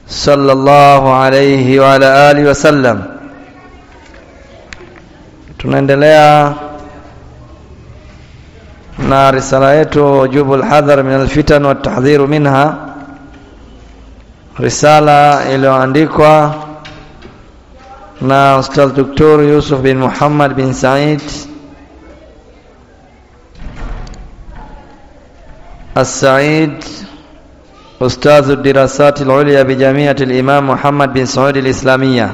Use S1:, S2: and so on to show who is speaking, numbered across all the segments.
S1: صلى الله عليه وعلى آله وسلم tunaendelea na risala yetu wujubu alhadhar min alfitan wa tahdhiru minha risala iliyoandikwa na Ustadh Dr. Yusuf bin Muhammad bin Said السعيد أستاذ الدراسات العليا بجامعة الإمام محمد بن سعود الإسلامية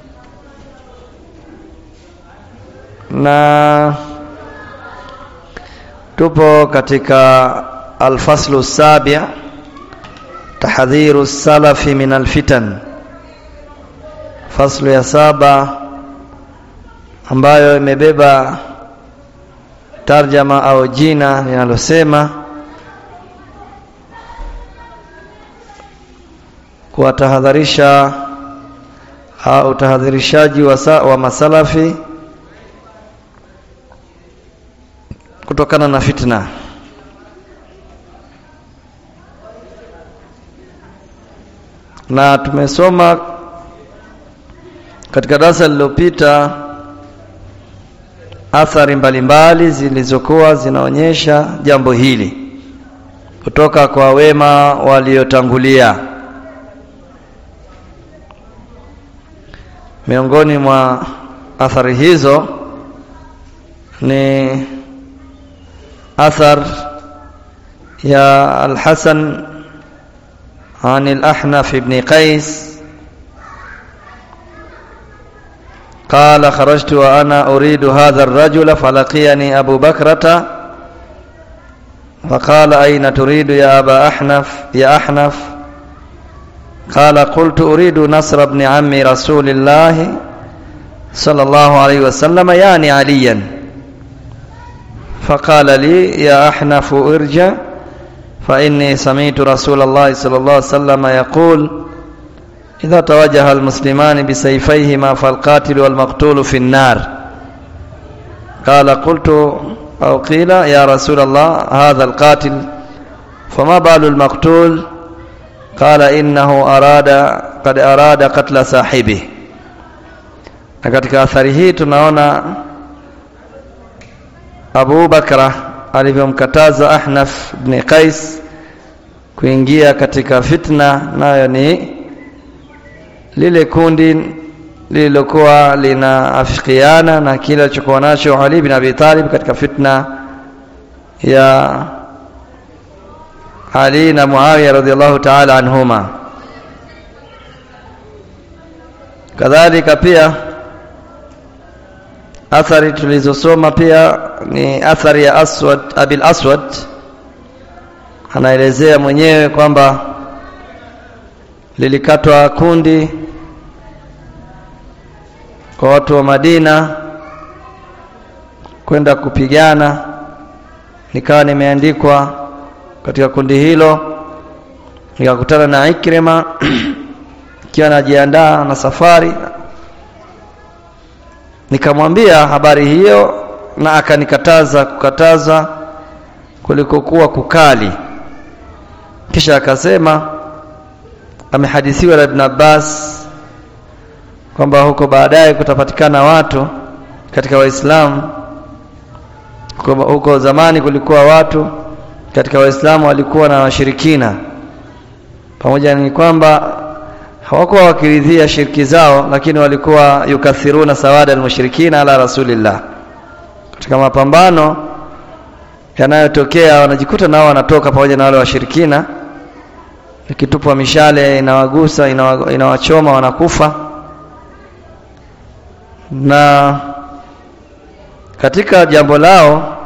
S1: na tupo katika alfaslu sabi tahdhiru salafi min alfitan faslu ya saba ambayo imebeba tarjama au jina linalosema kuwatahadharisha au utahadharishaji wa, wa masalafi kutokana na fitna na tumesoma katika darasa lililopita athari mbalimbali zilizokuwa zinaonyesha jambo hili kutoka kwa wema waliotangulia miongoni mwa athari hizo ni athar ya al-Hasan عن الأحنف بن قيس قال خرجت وأنا أريد هذا الرجل فلقيني أبو بكرة فقال أين تريد يا أبا أحنف يا أحنف قال قلت أريد نصر ابن عم رسول الله صلى الله عليه وسلم يعني عليا فقال لي يا أحنف ارجع فإني سمعت رسول الله صلى الله عليه وسلم يقول إذا توجه المسلمان بسيفيهما فالقاتل والمقتول في النار قال قلت أو قيل يا رسول الله هذا القاتل فما بال المقتول قال إنه أراد قد أراد قتل صاحبه na katika athari hii tunaona Abu Bakra alivyomkataza Ahnaf ibn Qais kuingia katika fitna nayo ni lile kundi lililokuwa linaafikiana na kile alichokuwa nacho Ali bin Abi Talib katika fitna ya Ali na Muawiya radhiallahu ta'ala anhuma kadhalika pia athari tulizosoma pia ni athari ya Aswad Abil Aswad anaelezea mwenyewe kwamba lilikatwa kundi kwa watu wa Madina kwenda kupigana nikawa nimeandikwa katika kundi hilo nikakutana na Ikrima ikiwa najiandaa na safari nikamwambia habari hiyo na akanikataza kukataza kulikokuwa kukali kisha akasema amehadithiwa na Ibn Abbas kwamba huko baadaye kutapatikana watu katika waislamu huko zamani kulikuwa watu katika waislamu walikuwa na washirikina pamoja ni kwamba hawakuwa wakiridhia shirki zao lakini walikuwa yukathiruna sawada almushrikina ala rasulillah katika mapambano yanayotokea wanajikuta nao wanatoka pamoja na wale washirikina ikitupwa mishale inawagusa inawa, inawachoma wanakufa na katika jambo lao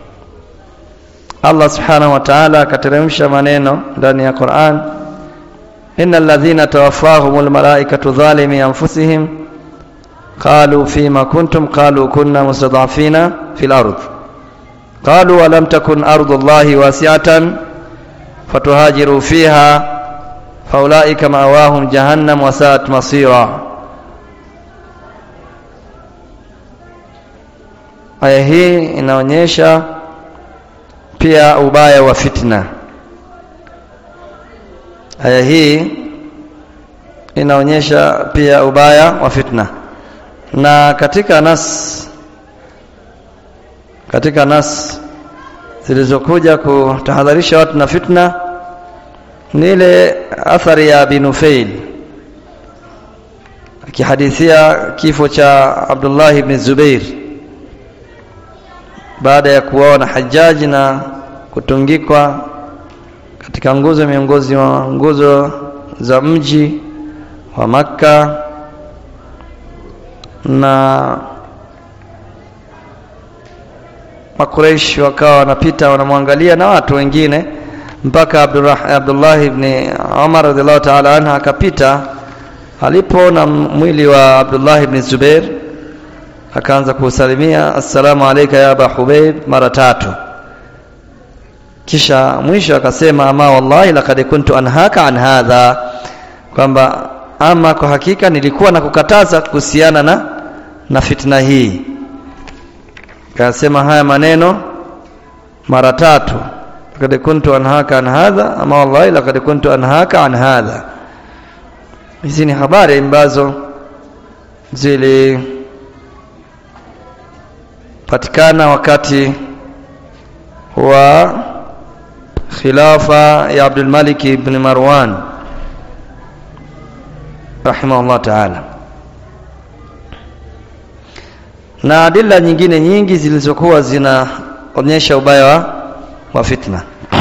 S1: Allah subhanahu wa ta'ala akateremsha maneno ndani ya Qur'an innal ladhina tawaffahumul malaikatu dhalimi anfusihim qalu fima kuntum qalu kunna mustad'afina fil ard qalu wa lam takun ardullahi wasi'atan fatuhajiru fiha faulaika ma'awahum jahannam wa sa'at masira aya hii inaonyesha pia ubaya wa fitna aya hii inaonyesha pia ubaya wa fitna na katika nas katika nas zilizokuja kutahadharisha watu na fitna ni ile athari ya Binufail akihadithia kifo cha Abdullah ibn Zubair baada ya kuona Hajjaji na kutungikwa katika nguzo miongozi wa nguzo za mji wa Makka na Makuraish wakawa wanapita wanamwangalia na watu wengine mpaka Abdullah ibn Umar radhiallahu ta'ala anha akapita alipoona mwili wa Abdullah ibn Zubair akaanza kusalimia assalamu alayka ya Aba Hubayb mara tatu kisha mwisho akasema ama wallahi laqad kuntu anhaka an hadha kwamba ama kwa hakika nilikuwa na kukataza kuhusiana na na fitna hii akasema haya maneno mara tatu laqad kuntu anhaka an hadha ama wallahi laqad kuntu anhaka an hadha hizi ni habari ambazo zilipatikana wakati wa khilafa ya Abdul Malik ibn Marwan rahimahullah ta'ala na adila nyingine nyingi zilizokuwa zinaonyesha ubaya wa, wa fitna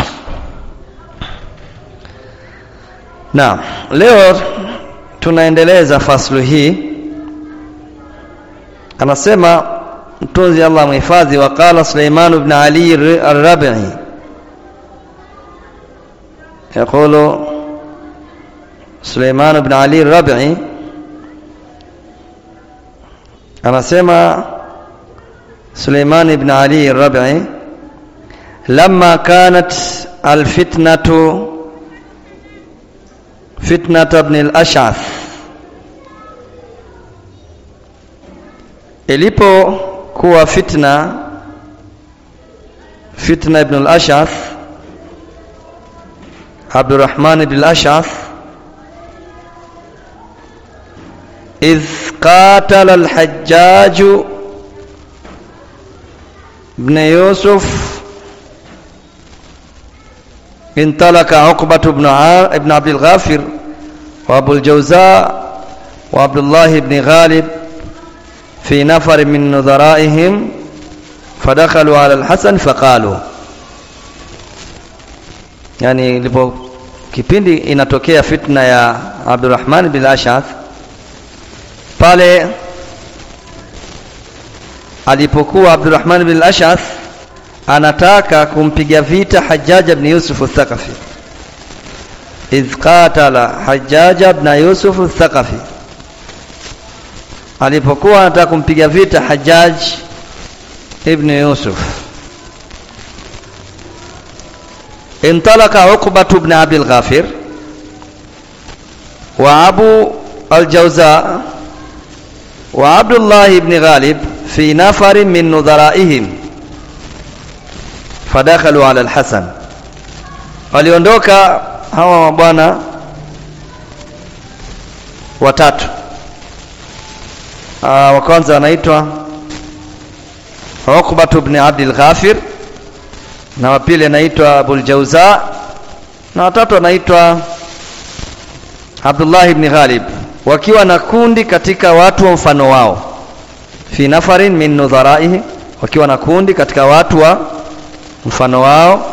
S1: na leo tunaendeleza faslu hii anasema mtunzi Allah mhifadhi waqala Suleiman ibn Ali al-Rabi'i يقول سليمان بن علي الربعي anasema سليمان بن علي الربعي لما كانت الفتنة فتنة ابن الأشعث ilipokuwa fitna fitna ibn al-Ash'ath Abdurrahman ibn al-Ash'ath إذ قاتل الحجاج بن يوسف انطلق عقبة بن ابن عبد الغافر وأبو الجوزاء وعبد الله بن غالب في نفر من نظرائهم فدخلوا على الحسن فقالوا yani ilipo kipindi inatokea fitna ya Abdurrahman bin Ashath pale alipokuwa Abdurrahman bin Ashath anataka kumpiga vita Hajjaj ibn Yusuf al-Thaqafi idh qatala Hajjaj ibn Yusuf al-Thaqafi alipokuwa anataka kumpiga vita Hajjaj ibn Yusuf انطلق عقبة بن عبد الغافر وأبو الجوزاء وعبد الله بن غالب في نفر من نظرائهم فدخلوا على الحسن waliondoka hawa mabwana watatu wa kwanza anaitwa Uqbah ibn Abdul Ghafir na wa pili anaitwa Abul Jauza na watatu anaitwa Abdullah ibn Ghalib wakiwa na kundi katika watu wa mfano wao fi nafarin min nudharaihi wakiwa na kundi katika watu wa mfano wao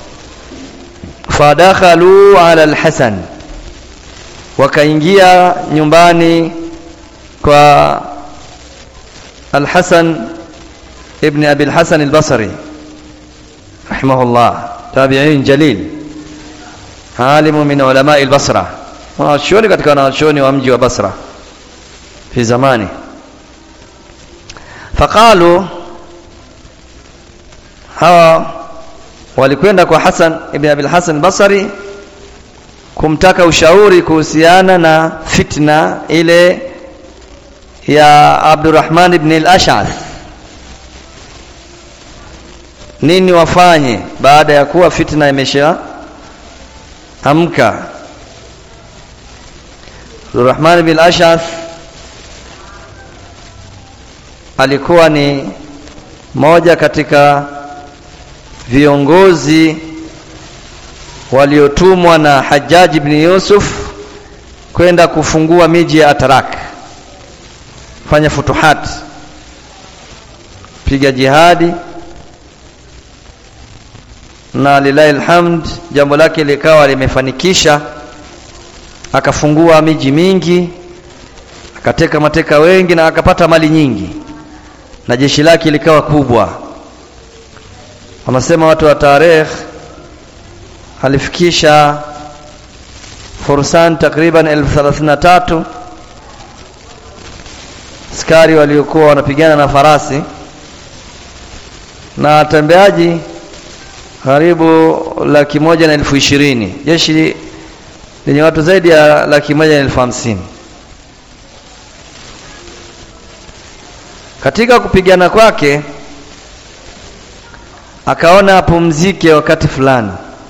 S1: fadakhalu ala alhasan wakaingia nyumbani kwa alhasan ibn abi alhasan albasri rahimahullah tabi'in jalil alimu min ulama albasra wanachuoni katika wanachuoni wa mji wa Basra fi zamani faqalu hawa walikwenda kwa Hasan ibn Abi Hasan Basri kumtaka ushauri kuhusiana na fitna ile ya Abdurrahman ibn al-Ash'ath nini wafanye baada ya kuwa fitna imesha amka Abdurrahman bin Ash'ath alikuwa ni moja katika viongozi waliotumwa na Hajjaj ibn Yusuf kwenda kufungua miji ya Atarak fanya futuhat piga jihadi na lillahi alhamd jambo lake likawa limefanikisha akafungua miji mingi akateka mateka wengi na akapata mali nyingi na jeshi lake likawa kubwa wanasema watu wa tarehe alifikisha fursan takriban elfu thelathini na tatu askari waliokuwa wanapigana na farasi na watembeaji karibu laki moja na elfu ishirini jeshi lenye watu zaidi ya laki moja na elfu hamsini katika kupigana kwake akaona apumzike wakati fulani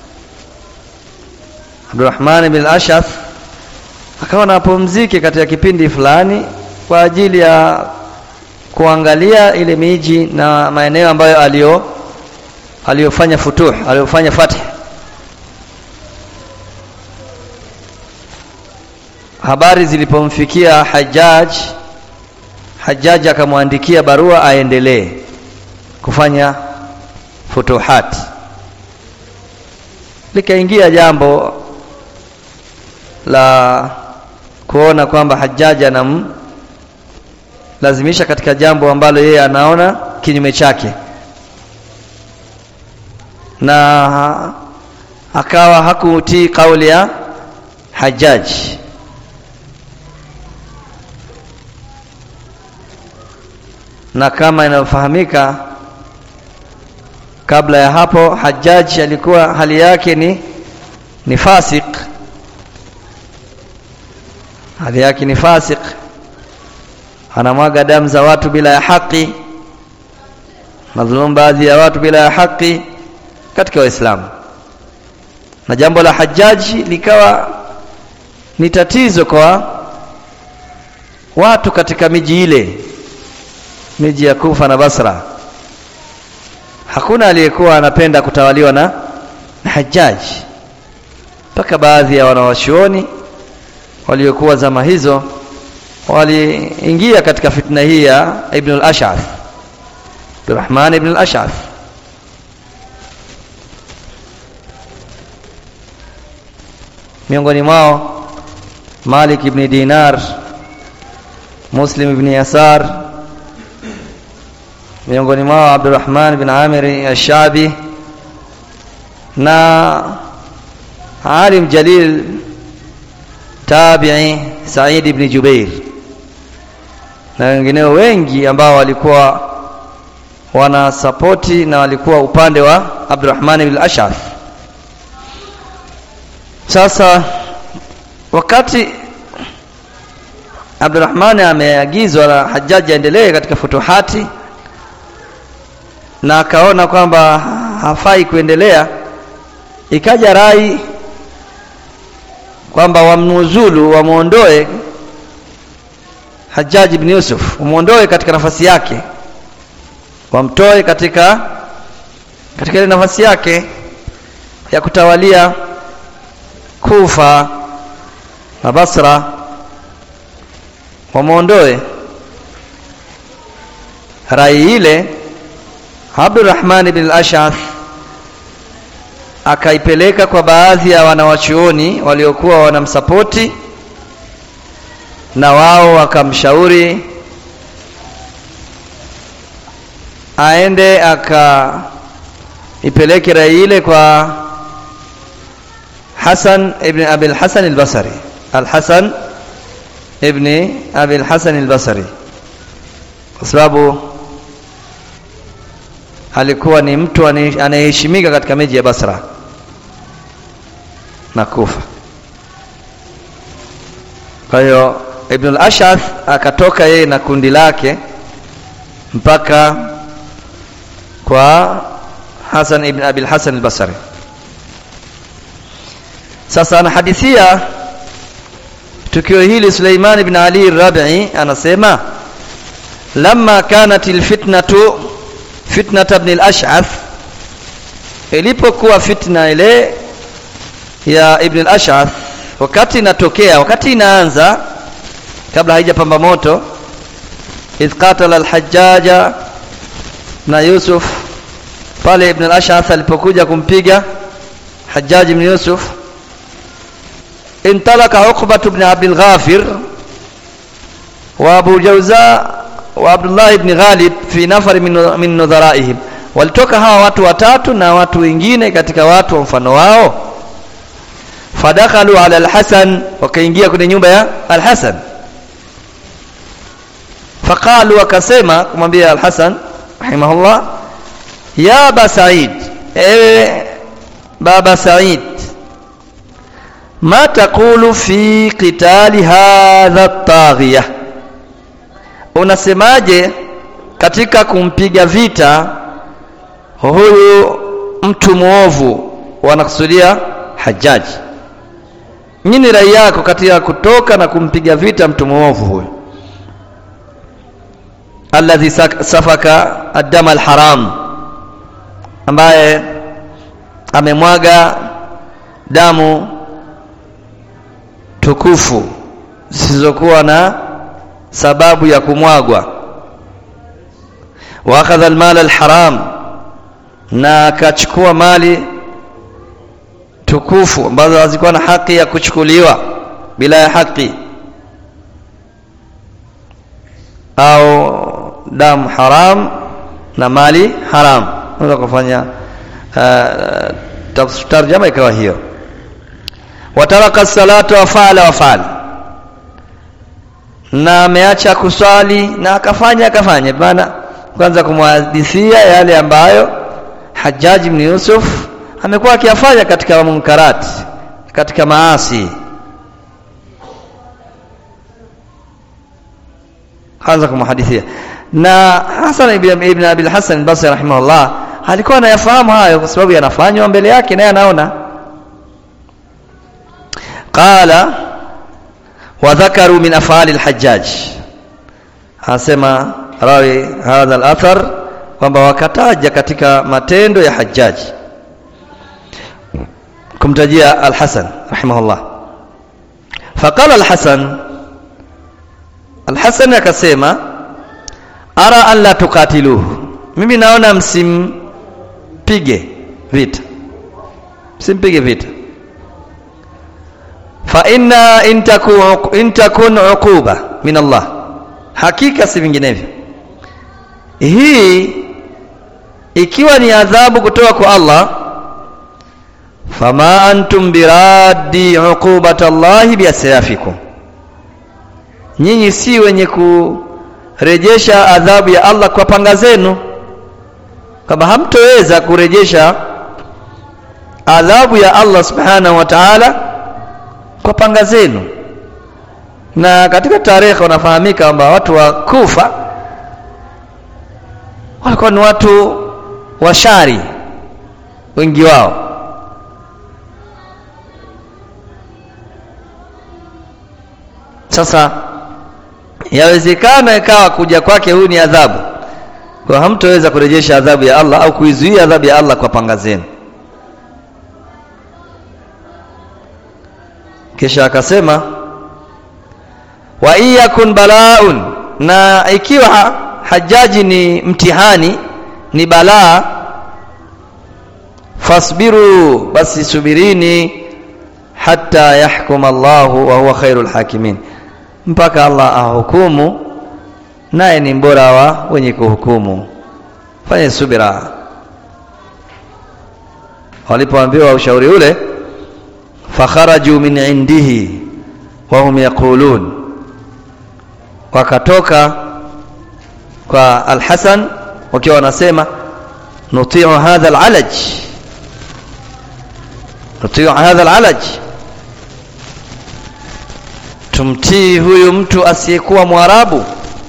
S1: Abdurrahman bin Ashath akaona apumzike katika kipindi fulani kwa ajili ya kuangalia ile miji na maeneo ambayo alio aliyofanya futuh aliyofanya fath habari zilipomfikia Hajjaj Hajjaj akamwandikia barua aendelee kufanya futuhat likaingia jambo la kuona kwamba Hajjaj anam lazimisha katika jambo ambalo yeye anaona kinyume chake na akawa hakutii kauli ya Hajjaj na kama inafahamika kabla ya hapo Hajjaj alikuwa hali yake ni ni fasik hali yake ni fasik anamwaga damu za watu bila ya haki madhulumu baadhi ya watu bila ya haki katika waislamu na jambo la Hajjaji likawa ni tatizo kwa watu katika miji ile miji ya Kufa na Basra hakuna aliyekuwa anapenda kutawaliwa na, na Hajjaji mpaka baadhi ya wanawachuoni waliokuwa zama hizo waliingia katika fitna hii ya Ibn al-Ash'ath Abdurrahman ibn al-Ash'ath miongoni mwao Malik ibn Dinar Muslim ibn Yasar miongoni mwao Abdurrahman ibn Amir al-Shabi na alim jalil tabi'i Said ibn Jubair na wengineo wengi ambao walikuwa wana sapoti na walikuwa upande wa Abdurrahman ibn Ash'ath sasa wakati Abdurrahman ameagizwa na Hajjaji aendelee katika futuhati na akaona kwamba hafai kuendelea ikaja rai kwamba wamnuzulu wamuondoe Hajjaj ibn Yusuf wamuondoe katika nafasi yake wamtoe katika katika ile nafasi yake ya kutawalia Kufa na Basra wamuondoe rai ile Abdurrahman ibn al-Ash'ath akaipeleka kwa baadhi ya wanawachuoni waliokuwa wanamsapoti na wao wakamshauri aende akaipeleke rai ile kwa Hasan ibn Abi al-Hasan al-Basri al-Hasan ibn Abi al-Hasan al-Basri kwa sababu alikuwa ni mtu anayeheshimika katika miji ya Basra na Kufa. Kwa hiyo Ibn al-Ash'ath akatoka yeye na kundi lake mpaka kwa Hasan ibn Abi al-Hasan al-Basri. Sasa anahadithia tukio hili Suleiman ibn Ali Rabi anasema lamma kanat alfitnatu fitnat ibn al-Ash'ath ilipokuwa fitna ile ya ibn al-Ash'ath wakati inatokea wakati inaanza kabla haijapamba moto idh qatala al-Hajjaja na Yusuf pale ibn al-Ash'ath alipokuja kumpiga Hajjaj ibn Yusuf انطلق عقبة بن عبد الغافر وابو جوزاء وعبد الله بن غالب في نفر من من نظرائهم walitoka hawa watu watatu na watu wengine katika watu wa mfano wao fadakhalu ala alhasan wakaingia kwenye nyumba ya alhasan faqalu wakasema kumwambia alhasan rahimahullah ya aba said ewe baba said ma taqulu fi qitali hadha at-taghiya unasemaje katika kumpiga vita huyu mtu muovu wanakusudia hajaji nini rai yako katika kutoka na kumpiga vita mtu muovu huyu alladhi safaka ad-dam al-haram ambaye amemwaga damu tukufu zisizokuwa na sababu ya kumwagwa wa akhadha almal alharam na akachukua mali tukufu ambazo hazikuwa na haki ya kuchukuliwa bila ya haki au damu haram na mali haram unaweza kufanya uh, tarjama ikawa hiyo wataraka salata wa faala wa faala na ameacha kuswali na akafanya akafanya maana kwanza kumhadithia yale ambayo Hajjaj ibn Yusuf amekuwa akiyafanya katika munkarati katika maasi kwanza kumhadithia na Hasan ibn, ibn Abi al-Hasan al-Basri rahimahullah alikuwa anayafahamu hayo kwa sababu yanafanywa mbele yake naye anaona qala wa dhakaru min afali al-Hajjaj anasema rawi hadha al-athar kwamba wakataja katika matendo ya Hajjaj kumtajia al-Hasan rahimahullah faqala al-Hasan al-Hasan akasema ara an la tuqatiluhu mimi naona msimpige vita msimpige vita fa inna in takun in takun uquba min Allah hakika si vinginevyo hii ikiwa ni adhabu kutoka kwa Allah fama antum biraddi uqubati Allah biasyafikum nyinyi si wenye kurejesha adhabu ya Allah kwa panga zenu kama hamtoweza kurejesha adhabu ya Allah subhanahu wa ta'ala kwa panga zenu na katika tarehe unafahamika kwamba watu wa Kufa walikuwa ni watu washari wengi wao sasa yawezekana ikawa kuja kwake huyu ni adhabu kwa hamtoweza kurejesha adhabu ya Allah au kuizuia adhabu ya Allah kwa panga zenu kisha akasema wa iyakun balaun na ikiwa hajaji ni mtihani ni balaa fasbiru basi subirini hatta yahkum Allahu wa huwa khairul hakimin mpaka Allah ahukumu naye ni mbora wa wenye kuhukumu fanye subira walipoambiwa ushauri ule fakharaju min indihi wa hum yaqulun wakatoka kwa al-Hasan wakiwa wanasema nutiu hadha al-alaj nutiu hadha al-alaj tumtii huyu mtu asiyekuwa mwarabu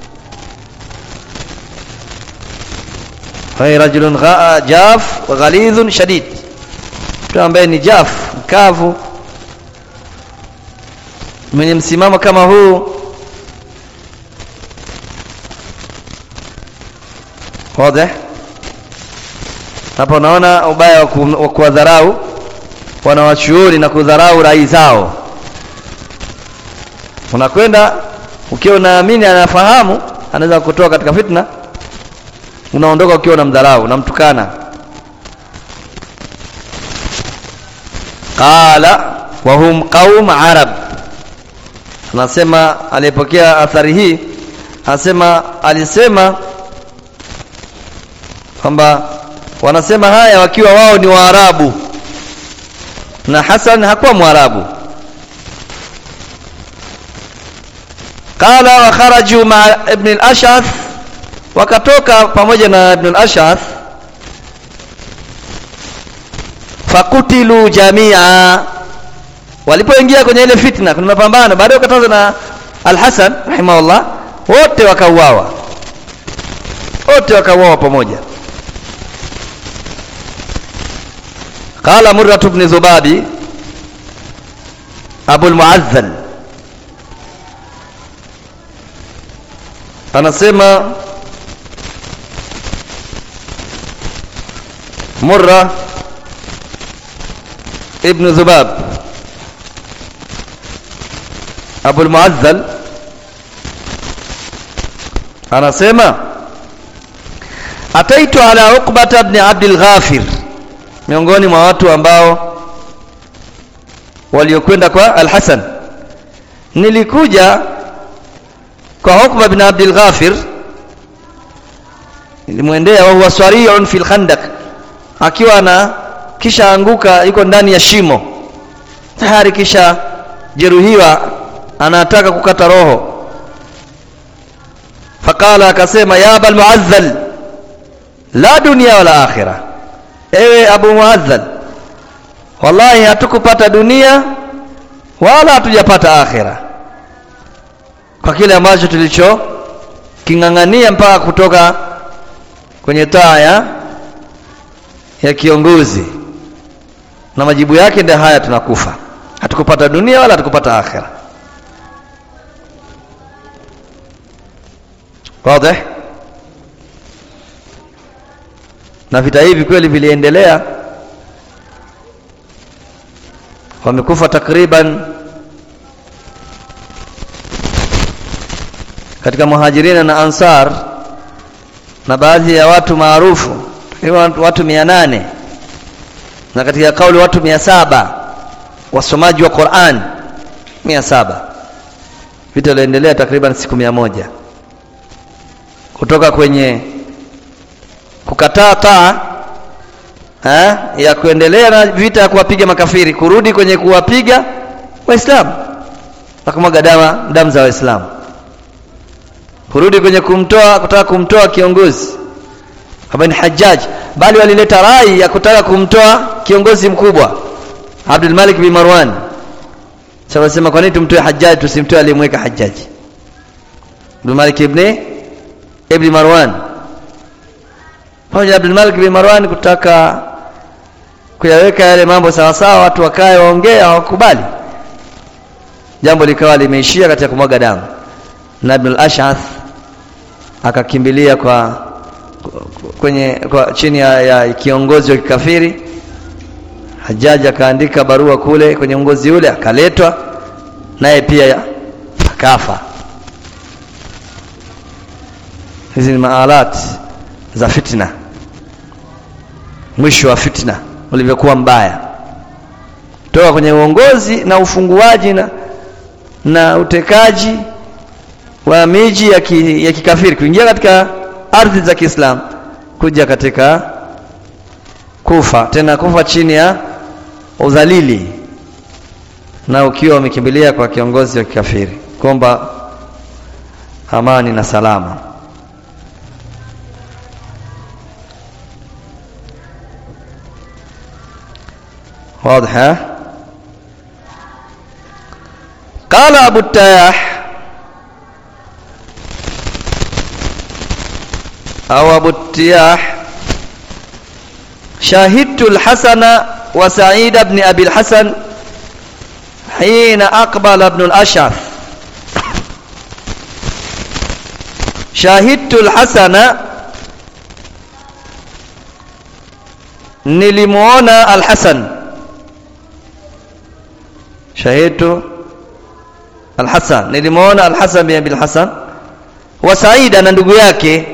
S1: hay rajulun jaf wa ghalidhun shadid mtu ambaye ni jaf mkavu mwenye msimamo kama huu wazi hapa unaona ubaya wa kuwadharau wanawachuoni na kudharau rai zao unakwenda ukiwa unaamini anafahamu anaweza kutoa katika fitna unaondoka ukiwa unamdharau unamtukana qala wa hum qaum arab anasema aliyepokea athari hii anasema alisema kwamba wanasema haya wakiwa wao ni waarabu na Hasan hakuwa mwarabu qala wa kharaju ma ibn al-ash'ath wakatoka pamoja na ibn al-ash'ath fakutilu jamia walipoingia kwenye ile fitna kuna mapambano baadaye wakataza na al-Hasan rahimahullah wote wakauawa wote wakauawa pamoja قال مرة بن ذبابي أبو المعذل anasema Murra ibn Dhubab Abu al-Mu'azzal anasema ataitu ala Uqbata ibn Abd al-Ghafir miongoni mwa watu ambao waliokwenda kwa Al-Hasan nilikuja kwa Uqba bin Abdul Ghafir nilimwendea wa huwa swari'un fil khandaq akiwa na kisha anguka yuko ndani ya shimo tayari kisha jeruhiwa anataka kukata roho fakala akasema ya abal muazzal la dunia wala akhirah ewe Abu Muazzal wallahi hatukupata dunia wala hatujapata akhira kwa kile ambacho tulicho king'ang'ania mpaka kutoka kwenye taa ya ya kiongozi na majibu yake ndio haya tunakufa hatukupata dunia wala hatukupata akhira wazi na vita hivi kweli viliendelea wamekufa takriban katika muhajirina na ansar na baadhi ya watu maarufu takriban watu mia nane na katika kauli watu mia saba wasomaji wa Qur'an mia saba vita viliendelea takriban siku mia moja kutoka kwenye kukataa taa ha, ya kuendelea na vita ya kuwapiga makafiri kurudi kwenye kuwapiga waislamu na kumwaga damu damu za waislamu kurudi kwenye kumtoa kutaka kumtoa kiongozi Ibn Hajjaj bali walileta rai ya kutaka kumtoa kiongozi mkubwa Abdul Malik bin Marwan sasa wasema kwa nini tumtoe Hajjaj tusimtoe aliyemweka Hajjaj Abdul Malik ibn ibn Marwan pamoja Abdul Malik bin Marwan kutaka kuyaweka yale mambo sawa sawa watu wakae waongee hawakubali jambo likawa limeishia katika kumwaga damu na Ibn al-Ash'ath akakimbilia kwa kwenye kwa chini ya, ya kiongozi wa kikafiri Hajjaji akaandika barua kule kwenye uongozi ule akaletwa naye pia akafa hizi ni maalat za fitna mwisho wa fitna ulivyokuwa mbaya toka kwenye uongozi na ufunguaji na, na utekaji wa miji ya, ki, ya kikafiri kuingia katika ardhi za Kiislamu kuja katika kufa tena kufa chini ya udhalili na ukiwa umekimbilia kwa kiongozi wa kikafiri kwamba amani na salama واضح قال أبو التياح أو أبو التياح شاهدت الحسن وسعيد بن أبي الحسن حين أقبل ابن الأشعث شاهدت الحسن nilimuona Al-Hasan shahidtu Al-Hasan nilimuona Al-Hasan bin Abi Al-Hasan wa Saida na ndugu yake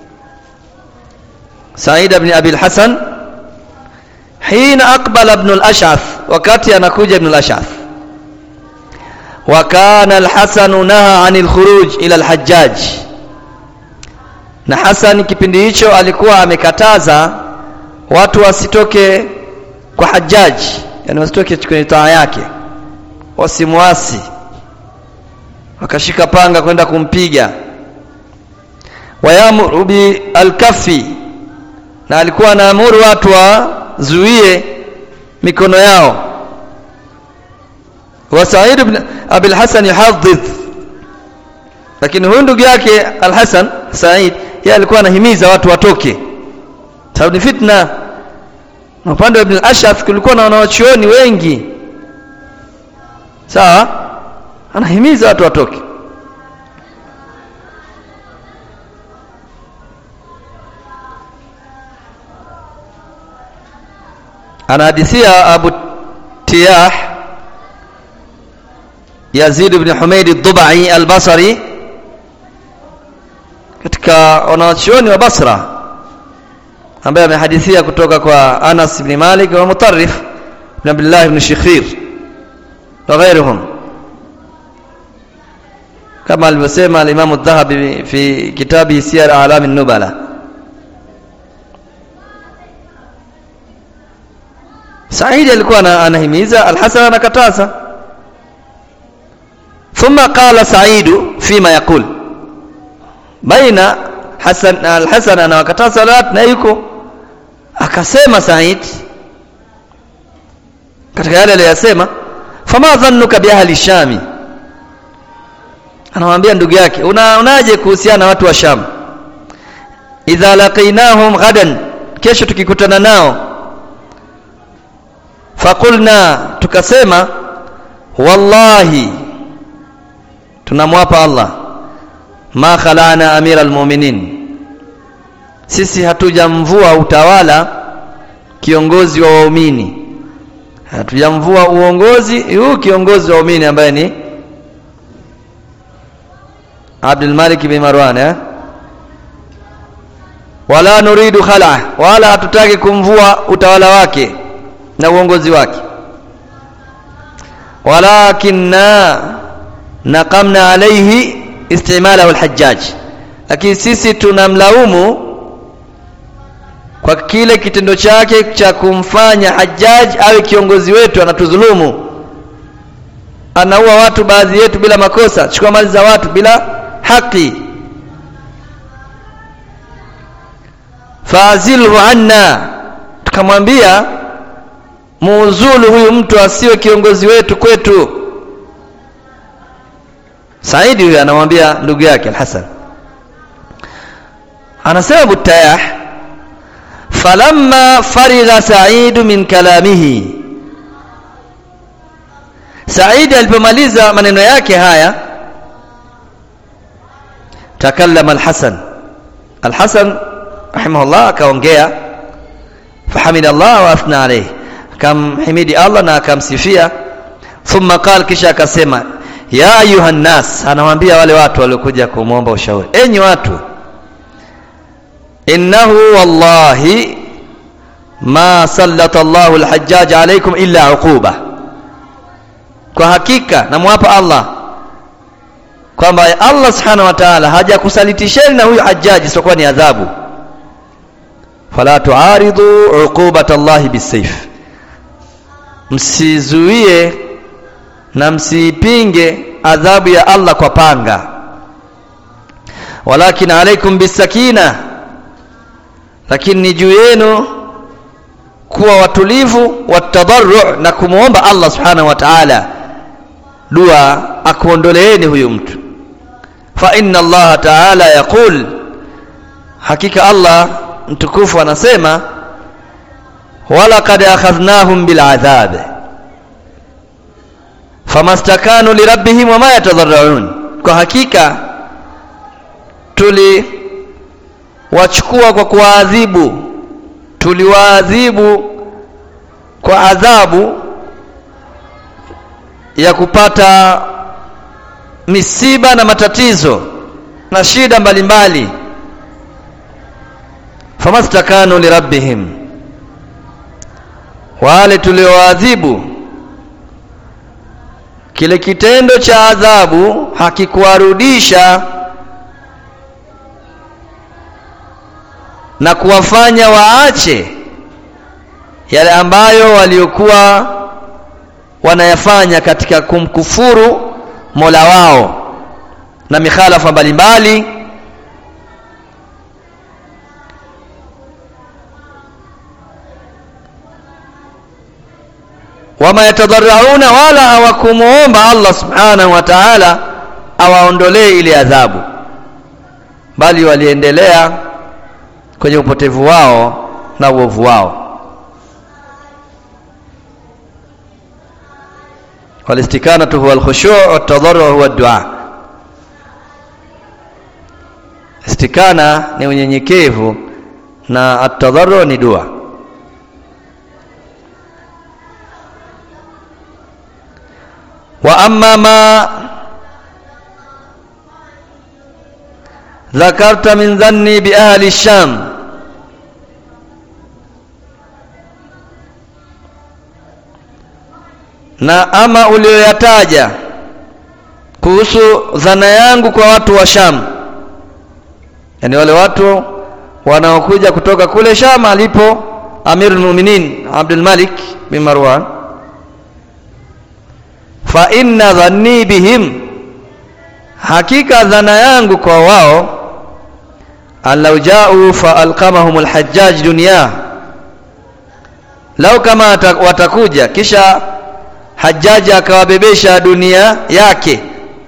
S1: Said ibn Abi Al-Hasan hina aqbala ibn al-Ash'ath wakati anakuja ibn al-Ash'ath wa kana al-Hasan naha 'anil khuruj ila al-Hajjaj na Hasan kipindi hicho alikuwa amekataza watu wasitoke kwa Hajjaj yani wasitoke kwenye taa yake wasimwasi wakashika panga kwenda kumpiga wayamuru bi al-kaffi na alikuwa anaamuru watu wazuie mikono yao wa Sa'id ibn Abi al-Hasan yuhaddith lakini huyu ndugu yake al-Hasan Sa'id yeye alikuwa anahimiza watu watoke sababu ni fitna na upande wa Ibn al-Ashaf kulikuwa na wanawachuoni wengi sawa anahimiza watu watoke anahadithia Abu Tiyah Yazid ibn Humaid ad-Dubai al-Basri katika wanawachuoni wa Basra ambaye amehadithia kutoka kwa Anas ibn Malik wa Mutarrif ibn Abdullah ibn Shikhir na غيرهم kama alivyosema al-Imam adh-Dhahabi fi kitabi Siyar A'lam an-Nubala Saidi alikuwa anahimiza Al-Hasan anakataza thumma qala Saidu fima yaqul baina Hasan Al-Hasan anawakataza salat na yuko akasema Said katika yale aliyosema fama dhannuka bi ahli shami anamwambia ndugu yake una unaje kuhusiana na watu wa Sham idha laqinahum ghadan kesho tukikutana nao faqulna tukasema wallahi tunamwapa Allah ma khalana amira almu'minin sisi hatujamvua utawala kiongozi wa waumini hatujamvua uongozi huu kiongozi wa waumini ambaye ni Abdul Malik bin Marwan eh? wala nuridu khala wala hatutaki kumvua utawala wake na uongozi wake walakinna naqamna alayhi istimala al-hajjaj lakini sisi tunamlaumu kwa kile kitendo chake cha kumfanya Hajjaj awe kiongozi wetu anatudhulumu anaua watu baadhi yetu bila makosa chukua mali za watu bila haki fazilhu anna tukamwambia muuzulu huyu mtu asiwe kiongozi wetu kwetu Saidi huyu anamwambia ndugu yake Al-Hasan anasema Butayah falamma farigha Said min kalamihi Said alipomaliza maneno yake haya takallama Al-Hasan Al-Hasan rahimahullah akaongea fahamida Allah wa athna alayhi akamhimidi Allah na akamsifia thumma qala kisha akasema ya ayuha nas anawaambia wale watu waliokuja kumwomba ushauri enyi watu innahu wallahi ma sallata Allahu al-hajjaj alaykum illa uquba kwa hakika namwapa Allah kwamba Allah subhanahu wa ta'ala hajakusalitisheni na huyu hajjaji isipokuwa ni adhabu fala tuaridu uqubata Allah bisayf msizuie na msipinge adhabu ya Allah kwa panga walakin alaikum bisakina lakini ni juu yenu kuwa watulivu watadarru na kumwomba Allah subhanahu wa ta'ala dua akuondoleeni huyu mtu fa inna Allah ta'ala yaqul hakika Allah mtukufu anasema walaqad akhadhnahum bil'adhab famastakanu lirabbihim wama yatadharraun kwa hakika tuliwachukua kwa kuwaadhibu tuliwaadhibu kwa adhabu ya kupata misiba na matatizo na shida mbalimbali famastakanu lirabbihim wale tuliowaadhibu kile kitendo cha adhabu hakikuwarudisha na kuwafanya waache yale ambayo waliokuwa wanayafanya katika kumkufuru Mola wao na mikhalafa mbalimbali wama yatadarrauna wala hawakumuomba Allah subhanahu wa ta'ala awaondolee ile adhabu bali waliendelea kwenye upotevu wao na uovu wao والاستكانة هو الخشوع والتضرع هو الدعاء istikana ni unyenyekevu na atadharru ni dua wa amma ma dhakarta min dhanni bi ahli sham na ama ulioyataja kuhusu dhana yangu kwa watu wa Sham yani wale watu wanaokuja kutoka kule Sham alipo Amirul Mu'minin Abdul Malik bin Marwan fa inna dhanni bihim hakika dhana yangu kwa wao allau jau fa alqamahum alhajjaj dunya lau kama watakuja kisha Hajjaji akawabebesha dunia yake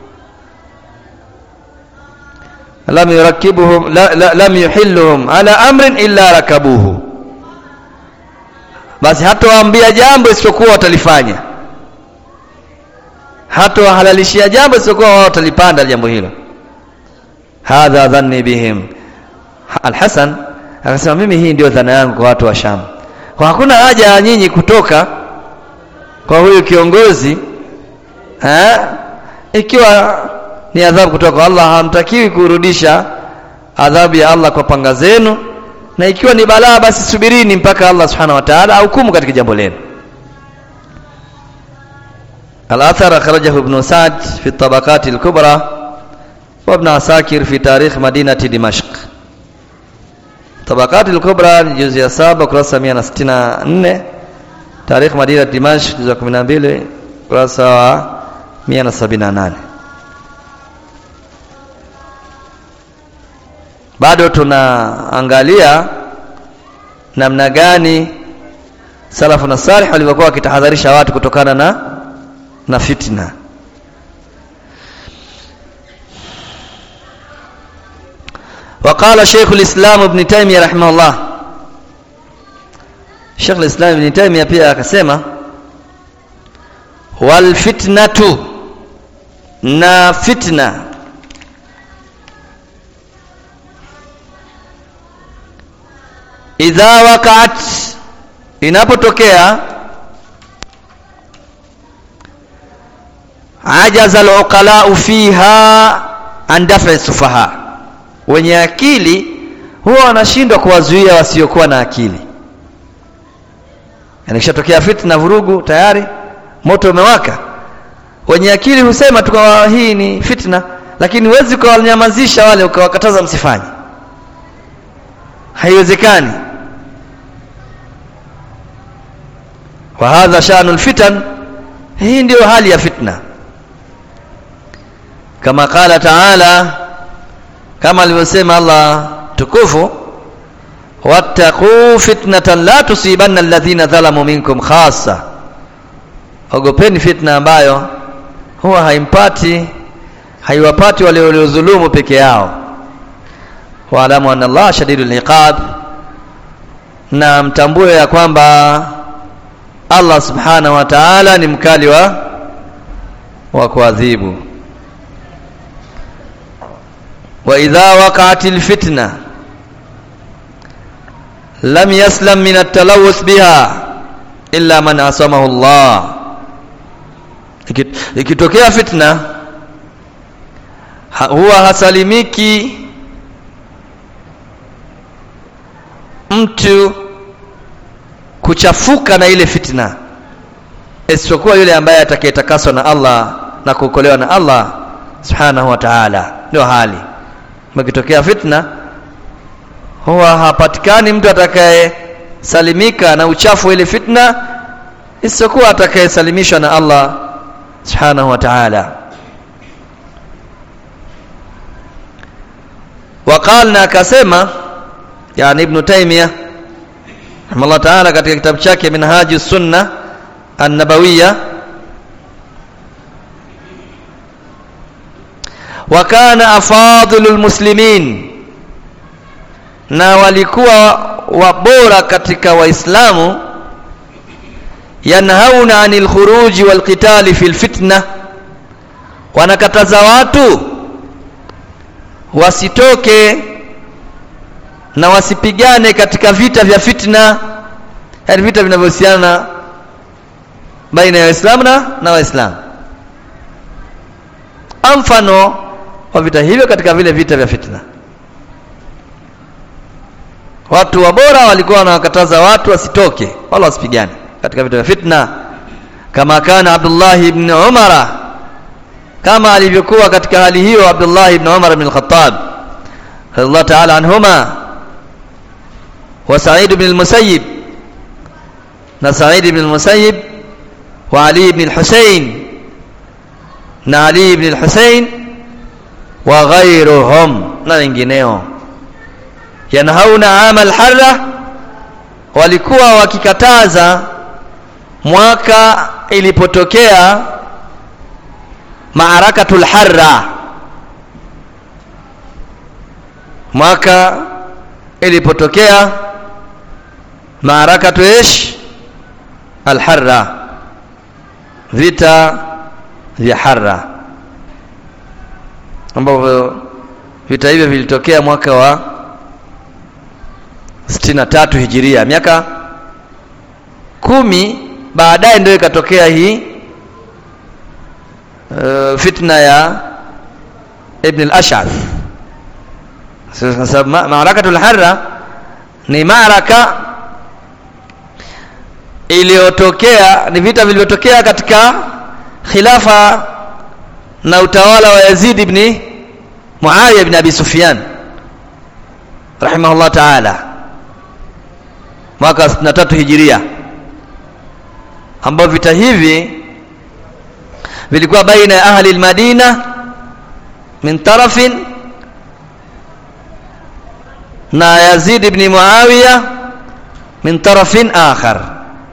S1: lam yurakibuhum la, la, lam yuhilluhum ala amrin illa rakabuhu basi hatowaambia jambo isipokuwa watalifanya hatowahalalishia jambo isipokuwa wao watalipanda jambo hilo hadha dhanni bihim Al-Hasan akasema mimi hii ndio dhana yangu kwa watu wa Sham kwa hakuna haja ya nyinyi kutoka kwa huyu kiongozi ha? ikiwa ni adhabu kutoka kwa Allah hamtakiwi kurudisha adhabu ya Allah kwa panga zenu na ikiwa ni balaa basi subirini mpaka Allah subhanahu wa ta'ala ahukumu katika jambo lenu الأثر أخرجه ابن سعد في الطبقات الكبرى وابن عساكر في تاريخ مدينة دمشق طبقات الكبرى جزء سابع كراسة 164 tarikh Madina Dimashq za 12 kurasa wa 178 bado tunaangalia namna gani salafu na salih walivyokuwa wakitahadharisha watu kutokana na na fitna وقال شيخ الإسلام ابن تيمية رحمه الله Sheikh al-Islam Ibn Taymiyyah pia akasema wal fitnatu na fitna idha waqa'at inapotokea ajaza al-uqala fiha an daf'i sufaha wenye akili huwa wanashindwa kuwazuia wasiokuwa na akili yani kishatokea fitna vurugu tayari moto umewaka wenye akili husema tu kwa hii ni fitna lakini huwezi kuwanyamazisha wale ukawakataza msifanye haiwezekani wa hadha sha'nul fitan hii ndiyo hali ya fitna kama qala ta'ala kama alivyosema Allah tukufu wattaqu fitnatan la tusibanna alladhina dhalamu minkum khassa ogopeni fitna ambayo huwa haimpati haiwapati wale waliodhulumu peke yao waalamu anna Allah shadidul iqab na mtambue ya kwamba Allah subhanahu wa ta'ala ni mkali wa wa kuadhibu wa idha waqa'atil fitna lam yaslam min at-talawuth biha illa man asamahu Allah ikitokea fitna ha, huwa hasalimiki mtu kuchafuka na ile fitna isipokuwa yule ambaye atakayetakaswa na Allah na kuokolewa na Allah subhanahu wa ta'ala ndio hali mkitokea fitna huwa hapatikani mtu atakayesalimika na uchafu wa ile fitna isipokuwa atakayesalimishwa na Allah subhanahu wa ta'ala وقال na akasema yani ibn taymiya rahimahullah ta'ala katika kitabu chake minhaju sunna an-nabawiyya wa kana afadilul muslimin na walikuwa wabora katika waislamu yanhauna anil khuruji wal qitali fil fitna wanakataza watu wasitoke na wasipigane katika vita vya fitna yani vita vinavyohusiana baina ya waislamu na, na waislamu mfano wa vita hivyo katika vile vita vya fitna watu wa bora walikuwa wanawakataza watu wasitoke wala wasipigane katika vita vya fitna kama kana Abdullah ibn Umara kama alivyokuwa katika hali hiyo Abdullah ibn Umar ibn al-Khattab radiyallahu ta'ala anhuma wa Sa'id ibn al-Musayyib na Sa'id ibn al-Musayyib wa Ali ibn al-Husayn na Ali ibn al-Husayn wa ghayruhum na wengineo yanhauna amal harra walikuwa wakikataza mwaka ilipotokea maarakatul harra mwaka ilipotokea maarakatu ish alharra vita vya harra ambavyo vita hivyo vilitokea mwaka wa 63 hijiria miaka kumi baadaye ndio ikatokea hii uh, fitna ya ibn al-ash'ath sasa maarakatul harra ni maraka iliyotokea ni vita vilivyotokea katika khilafa na utawala wa Yazid ibn Muawiya ibn Abi Sufyan rahimahullah ta'ala mwaka 63 hijiria ambao vita hivi vilikuwa baina ya ahli al-Madina min tarafin na Yazid ibn Muawiya min tarafin akhar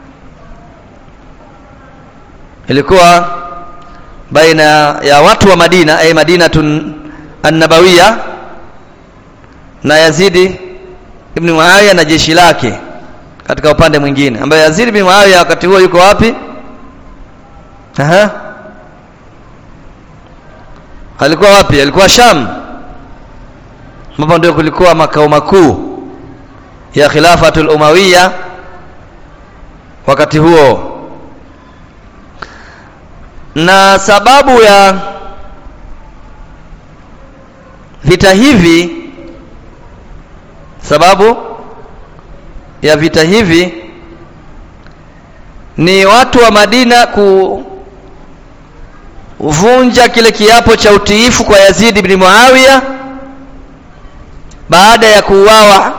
S1: ilikuwa baina ya watu wa Madina ay Madinatun an-Nabawiyya na Yazid ibn Muawiya na jeshi lake katika upande mwingine ambaye Yazid ibn Muawiya wakati huo yuko wapi aha alikuwa wapi alikuwa Sham ambapo ndio kulikuwa makao makuu ya khilafatul umawiya wakati huo na sababu ya vita hivi sababu ya vita hivi ni watu wa Madina kuvunja kile kiapo cha utiifu kwa Yazid ibn Muawiya baada ya kuuawa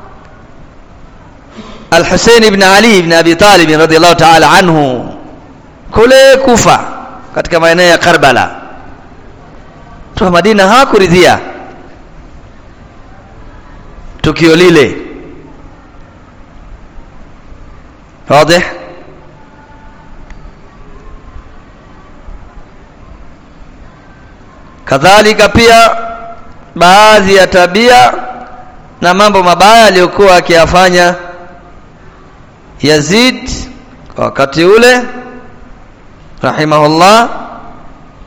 S1: Al-Hussein ibn Ali ibn Abi Talib radhiyallahu ta'ala anhu kule Kufa katika maeneo ya Karbala tu Madina hawakuridhia tukio lile wazi kadhalika pia baadhi ya tabia na mambo mabaya aliyokuwa akiyafanya Yazid kwa wakati ule rahimahullah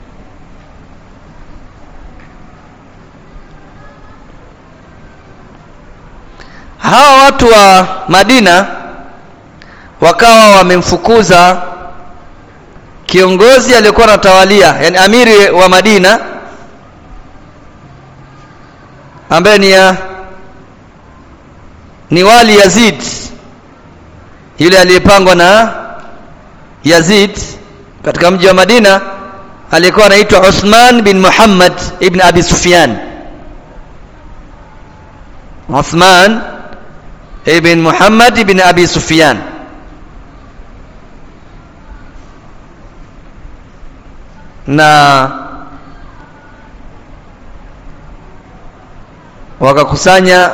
S1: watu wa Madina wakawa wamemfukuza kiongozi aliyokuwa anatawalia yani amiri wa Madina ambaye ni ya ni wali Yazid yule aliyepangwa na Yazid katika mji wa Madina aliyekuwa anaitwa Uthman bin Muhammad ibn Abi Sufyan Uthman ibn Muhammad ibn Abi Sufyan na wakakusanya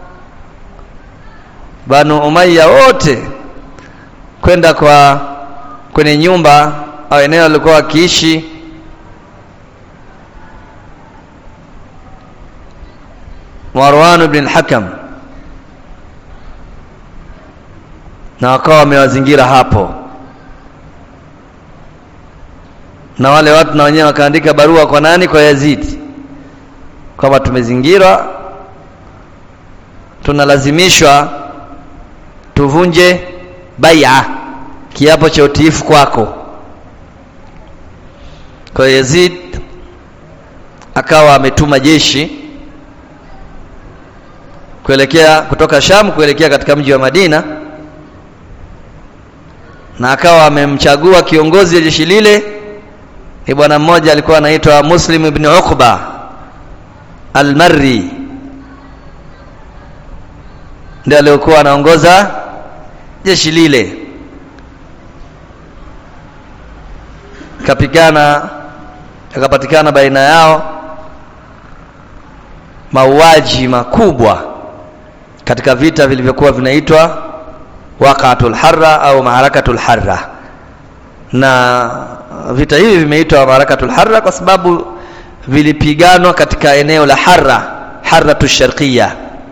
S1: Banu Umayya wote kwenda kwa kwenye nyumba au eneo alikuwa wakiishi Marwan ibn al-Hakam na wakawa wamewazingira hapo na wale watu na wenyewe wakaandika barua kwa nani kwa Yazid kwamba tumezingirwa tunalazimishwa tuvunje bai'a kiapo cha utiifu kwako kwa Yazid akawa ametuma jeshi kuelekea kutoka Sham kuelekea katika mji wa Madina na akawa amemchagua kiongozi wa jeshi lile ni bwana mmoja alikuwa anaitwa Muslim ibn Uqba Al-Marri ndiye aliyokuwa anaongoza jeshi lile kapigana yakapatikana baina yao mauaji makubwa katika vita vilivyokuwa vinaitwa waqatul harra au maharakatul harra na vita hivi vimeitwa maharakatul harra kwa sababu vilipiganwa katika eneo la harra harratu sharqiyya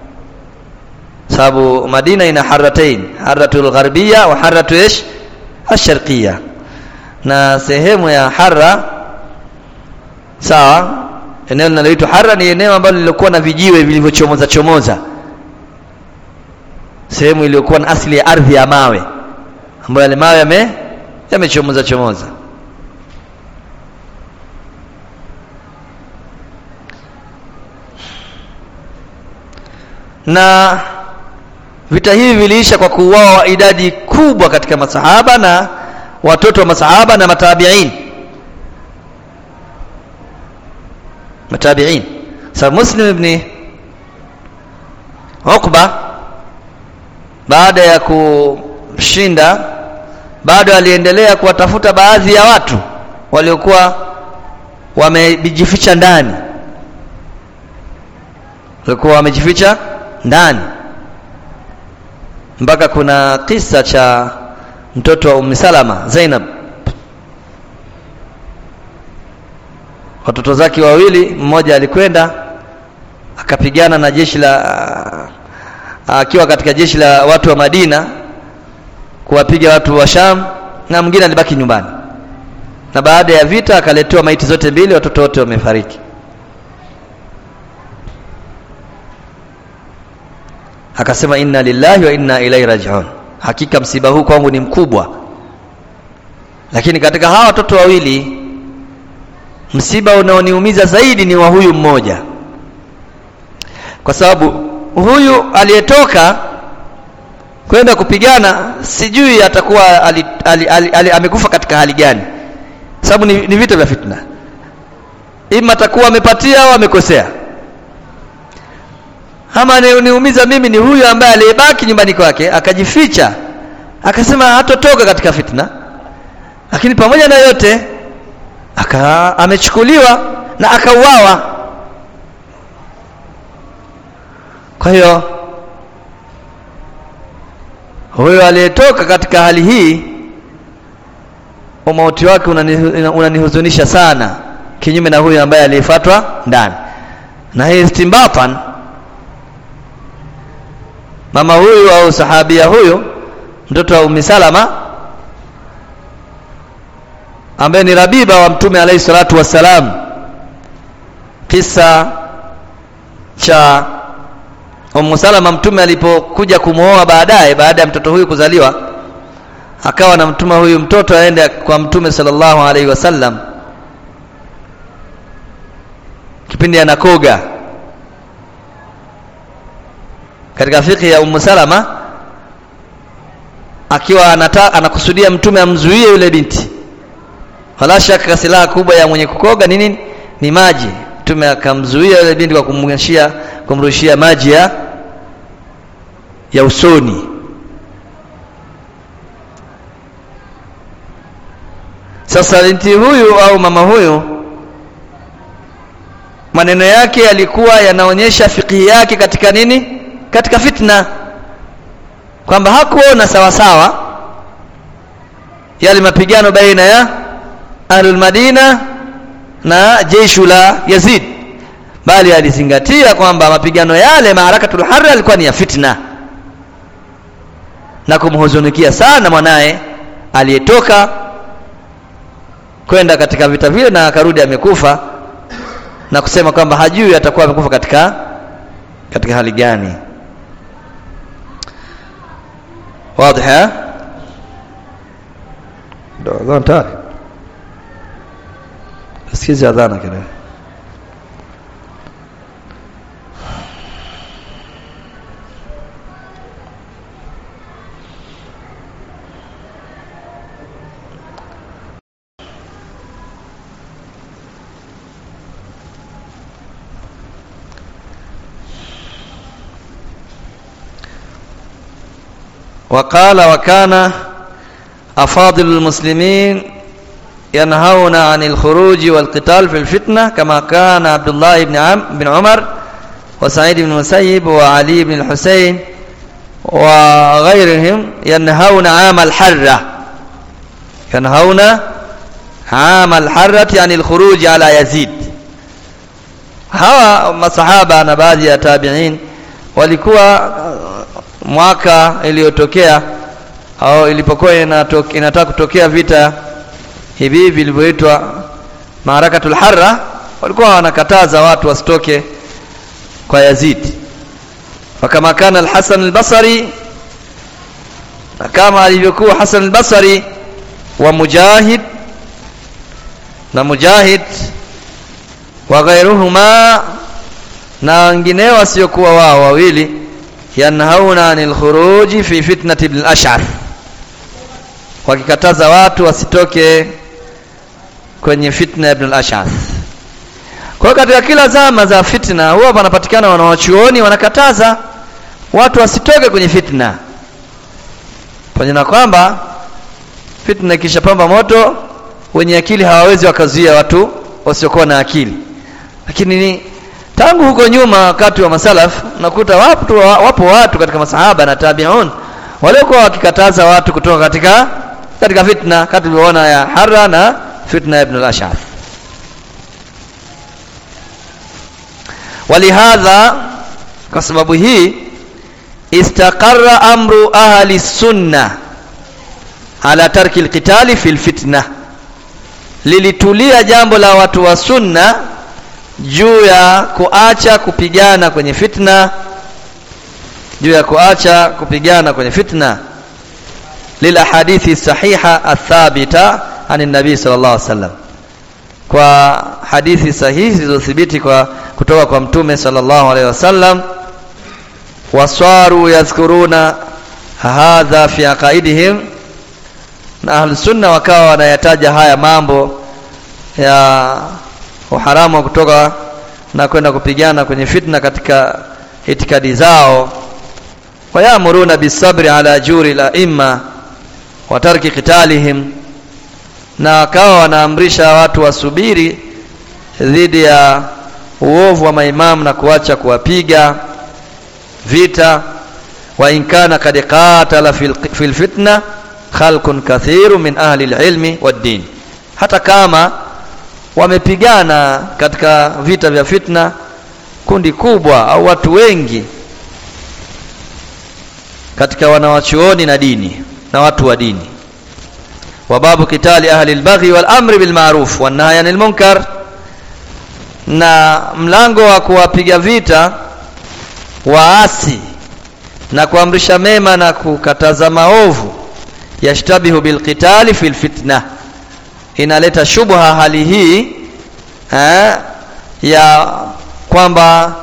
S1: sababu Madina ina harratain harratul gharbiyya wa harratu ish asharqiyya na sehemu ya harra sawa eneo linaloitwa harra ni eneo ambalo lilikuwa na vijiwe vilivyochomoza chomoza sehemu iliyokuwa na asili ya ardhi ya mawe ambayo yale mawe yame yamechomoza chomoza na vita hivi viliisha kwa kuuawa idadi kubwa katika masahaba na watoto wa masahaba na matabiin matabiin sababu muslim ibn Uqba baada ya kushinda bado aliendelea kuwatafuta baadhi ya watu waliokuwa wamejificha ndani walikuwa wamejificha ndani mpaka kuna kisa cha mtoto wa Ummi Salama Zainab watoto zake wawili mmoja alikwenda akapigana na jeshi la akiwa katika jeshi la watu wa Madina kuwapiga watu wa Sham na mwingine alibaki nyumbani na baada ya vita akaletewa maiti zote mbili watoto wote wamefariki akasema inna lillahi wa inna ilaihi rajiun hakika msiba huu kwangu ni mkubwa lakini katika hawa watoto wawili msiba unaoniumiza zaidi ni wa huyu mmoja kwa sababu huyu aliyetoka kwenda kupigana sijui atakuwa ali, ali, ali, ali, amekufa katika hali gani sababu ni, ni vita vya fitna ima atakuwa amepatia au amekosea ama niumiza mimi ni huyu ambaye aliyebaki nyumbani kwake akajificha akasema hatotoka katika fitna lakini pamoja na yote aka amechukuliwa na akauawa kwa hiyo huyo aliyetoka katika hali hii umauti wake unanihuzunisha una sana kinyume na huyu ambaye aliyefatwa ndani na hii istimbatan mama huyu au sahabia huyu mtoto wa Ummi Salama ambaye ni Rabiba wa Mtume alayhi salatu wassalam kisa cha Ummu Salama mtume alipokuja kumwoa baadaye baada ya mtoto huyu kuzaliwa akawa na mtuma huyu mtoto aende kwa mtume sallallahu alaihi wasallam kipindi anakoga katika fikhi ya Ummu Salama akiwa anata, anakusudia mtume amzuie yule binti wala shaka silaha kubwa ya mwenye kukoga ni nini ni maji mtume akamzuia yule binti kwa kumrushia kumrushia maji ya ya usoni sasa binti huyu au mama huyu maneno yake yalikuwa yanaonyesha fikihi yake katika nini katika fitna kwamba hakuona sawa sawa yale mapigano baina ya ahlul madina na jeshu la Yazid bali alizingatia kwamba mapigano yale maarakatul harra yalikuwa ni ya fitna na kumhuzunikia sana mwanaye aliyetoka kwenda katika vita vile na akarudi amekufa na kusema kwamba hajui atakuwa amekufa katika katika hali gani واضح ndo adhan tayari sikizi adhana kidogo وقال وكان أفاضل المسلمين ينهون عن الخروج والقتال في الفتنة كما كان عبد الله بن عم بن عمر وسعيد بن المسيب وعلي بن الحسين وغيرهم ينهون عام الحرة ينهون عام الحرة عن الخروج على يزيد hawa masahaba na baadhi ya tabiin walikuwa mwaka iliyotokea au ilipokuwa inataka kutokea vita hivi vilivyoitwa maarakatul harra walikuwa wanakataza watu wasitoke kwa Yazid wakama kana al-Hasan al-Basri kama alivyokuwa Hasan al-Basri wa Mujahid na Mujahid wa ghairuhuma na wengineo wasiokuwa wao wawili yanhauna anil khuruji fi fitnati ibn al-ash'ar wakikataza watu wasitoke kwenye fitna ya ibn al-ash'ar kwa hiyo katika kila zama za fitna huwa panapatikana wanawachuoni wanakataza watu wasitoke kwenye fitna pamoja na kwamba fitna ikishapamba moto wenye akili hawawezi wakazuia watu wasiokuwa na akili lakini ni tangu huko nyuma wakati wa masalaf nakuta wapo, wapo watu katika masahaba na tabiun waliokuwa wakikataza watu kutoka katika katika fitna kati tulivyoona ya harra na fitna ya ibn al-ash'ar walihadha kwa sababu hii istaqarra amru ahli sunna ala tarki alqitali fil fitna lilitulia jambo la watu wa sunna juu ya kuacha kupigana kwenye fitna juu ya kuacha kupigana kwenye fitna lilahadithi sahiha athabita ani nabii sallallahu alaihi wasallam kwa hadithi sahihi zilizothibiti kwa kutoka kwa mtume sallallahu alaihi wasallam waswaru yadhkuruna hadha fi aqaidihim na ahlus sunna wakawa wanayataja haya mambo ya uharamu wa kutoka na kwenda kupigana kwenye fitna katika itikadi zao wayamuruna bisabri ala juri la imma wa tarki qitalihim na wakawa wanaamrisha watu wasubiri dhidi ya uovu wa maimamu na kuacha kuwapiga vita wa in kana kad qatala fil fitna khalqun kathiru min ahli alilmi wad-din hata kama wamepigana katika vita vya fitna kundi kubwa au watu wengi katika wanawachuoni na dini na watu wa dini wa babu kitali ahli albaghi wal amri bil ma'ruf wan nahyi anil munkar na mlango wa kuwapiga vita waasi na kuamrisha mema na kukataza maovu yashtabihu bilqitali fil fitna inaleta shubha hali hii eh, ya kwamba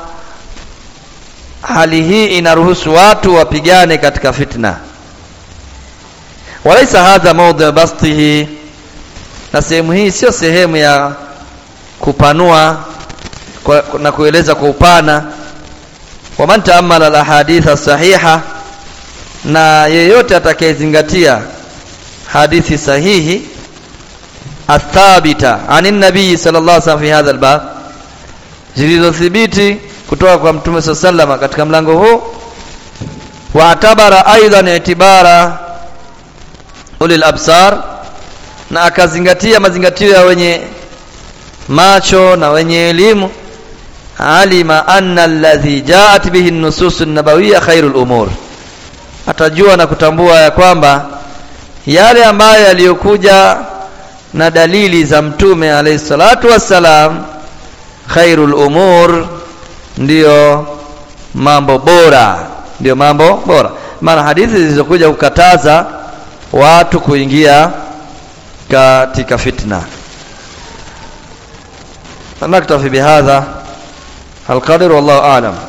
S1: hali hii inaruhusu watu wapigane katika fitna walaisa hadha mawdhi bastihi na sehemu hii sio sehemu ya kupanua kwa, na kueleza kwa upana waman taamala alahaditha sahiha na yeyote atakayezingatia hadithi sahihi athabita anin nabii sallallahu alaihi wasallam fi hadha albab zilizothibiti kutoka kwa mtume saa salama katika mlango huu waatabara aidan itibara ulil absar na akazingatia mazingatio ya wenye macho na wenye elimu alima anna alladhi jaat bihi nusus an-nabawiyya khairul umur atajua na kutambua ya kwamba yale ambayo yaliyokuja na dalili za mtume alayhi salatu wassalam khairul umur ndiyo mambo bora ndiyo mambo bora maana hadithi zilizokuja kukataza watu kuingia katika fitna naktafi bihadha القدر والله أعلم